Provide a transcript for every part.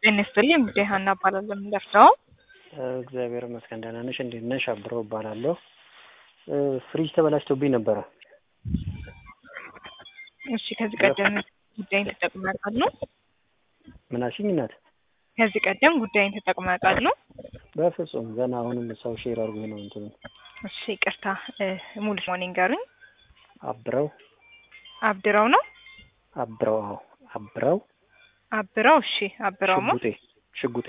ጤና ይስጥልኝ እንግዲህ ሀና እባላለሁ የምንደርሰው እግዚአብሔር ይመስገን ደህና ነሽ? እንዴት ነሽ? አብረው እባላለሁ። ፍሪጅ ተበላሽቶብኝ ነበረ። እሺ ከዚህ ቀደም ጉዳይን ተጠቅመው ያውቃሉ? ምን አልሽኝ እናት? ከዚህ ቀደም ጉዳይን ተጠቅመው ያውቃሉ? በፍጹም ገና አሁንም ሰው ሼር አድርጎኝ ነው እንትኑ። እሺ ይቅርታ ሙሉ ስሞን ይንገሩኝ። አብረው አብድረው ነው አብረው አዎ አብረው አብረው እሺ አብረው ሞ ሽጉጤ ሽጉጤ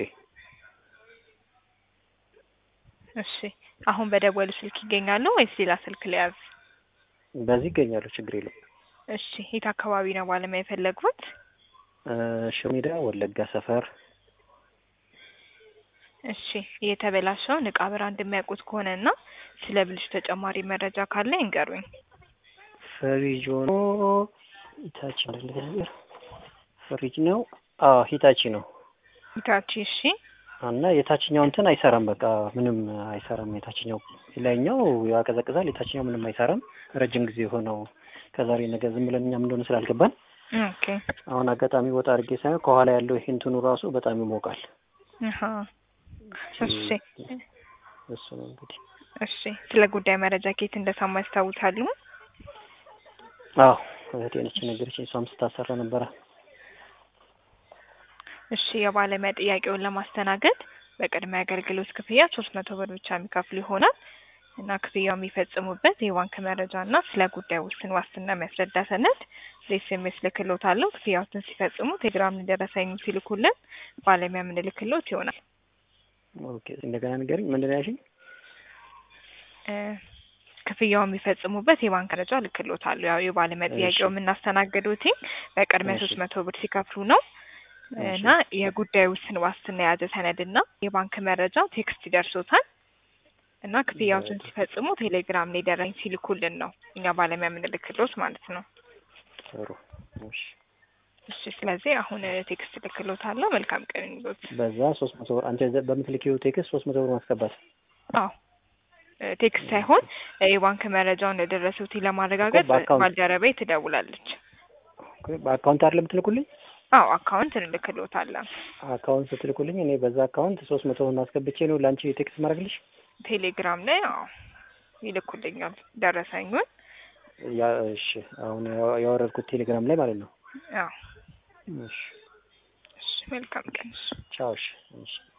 እሺ አሁን በደወሉ ስልክ ይገኛሉ ወይስ ሌላ ስልክ ሊያዝ? በዚህ ይገኛሉ። ችግር የለም። እሺ የት አካባቢ ነው ባለሙያ የፈለጉት? ሽሮ ሜዳ ወለጋ ሰፈር እሺ የተበላሸውን እቃ ብራንድ የሚያውቁት ከሆነ እና ስለ ብልሹ ተጨማሪ መረጃ ካለ ይንገሩኝ። ፍሪጅ ሆኖ ሂታቺ አይደለ ነገር ፍሪጅ ነው። አዎ ሂታቺ ነው ሂታቺ እሺ እና የታችኛው እንትን አይሰራም። በቃ ምንም አይሰራም። የታችኛው ላይኛው ያቀዘቅዛል፣ የታችኛው ምንም አይሰራም። ረጅም ጊዜ ሆነው ከዛሬ ነገ ዝም ብለን እኛም እንደሆነ ስላልገባን ኦኬ አሁን አጋጣሚ ወጣ አድርጌ ሳይሆን ከኋላ ያለው ይሄ እንትኑ ራሱ በጣም ይሞቃል። አሃ እሺ እሱ ነው እንግዲህ። እሺ ስለ ጉዳይ መረጃ ከየት እንደሰማ ያስታውሳሉ? አዎ እህቴ ነች የነገረችኝ። እሷም ስታሰራ ነበረ። እሺ የባለሙያ ጥያቄውን ለማስተናገድ በቅድሚያ አገልግሎት ክፍያ ሶስት መቶ ብር ብቻ የሚከፍሉ ይሆናል እና ክፍያው የሚፈጽሙበት የባንክ መረጃ እና ስለ ጉዳይ ውስን ዋስትና የሚያስረዳ ሰነድ በኤስኤምኤስ ልክሎታለሁ። ክፍያዎትን ሲፈጽሙ ቴሌግራም እንደረሰኙ ሲልኩልን ባለሙያ የምንልክሎት ይሆናል። ኦኬ እንደገና ንገሪኝ። ምንድን ነው ያልሽኝ? እ ክፍያው የሚፈጽሙበት የባንክ መረጃ ልክሎታለሁ። ያው የባለሙያ ጥያቄው የምናስተናግዱት በቅድሚያ ሶስት መቶ ብር ሲከፍሉ ነው እና የጉዳይ ውስን ዋስትና የያዘ ሰነድ እና የባንክ መረጃ ቴክስት ይደርሶታል እና ክፍያዎችን ሲፈጽሙ ቴሌግራም ላይ ደረኝ ሲልኩልን ነው እኛ ባለሙያ የምንልክሎት ማለት ነው። ጥሩ እሺ። እሺ ስለዚህ አሁን ቴክስት ልክሎታለሁ። መልካም ቀን ይሁንልዎት። በዛ ሶስት መቶ ብር አንቺ በምትልኪው ቴክስት ሶስት መቶ ብር ማስገባት አዎ ቴክስት ሳይሆን የባንክ መረጃውን እንደደረሱት ለማረጋገጥ በአካውንት- ባልደረባዬ ትደውላለች። በአካውንት አይደለም ትልኩልኝ? አዎ አካውንት እንልክሎታለን። አካውንት ስትልኩልኝ እኔ በዛ አካውንት ሶስት መቶ ብር አስገብቼ ነው ለአንቺ ቴክስት ማድረግልሽ? ቴሌግራም ላይ አዎ ይልኩልኛል ደረሰኙን። ያ እሺ። አሁን ያው- ያወረድኩት ቴሌግራም ላይ ማለት ነው። አዎ እሺ። እሺ መልካም ቀን። ቻው። እሺ። እሺ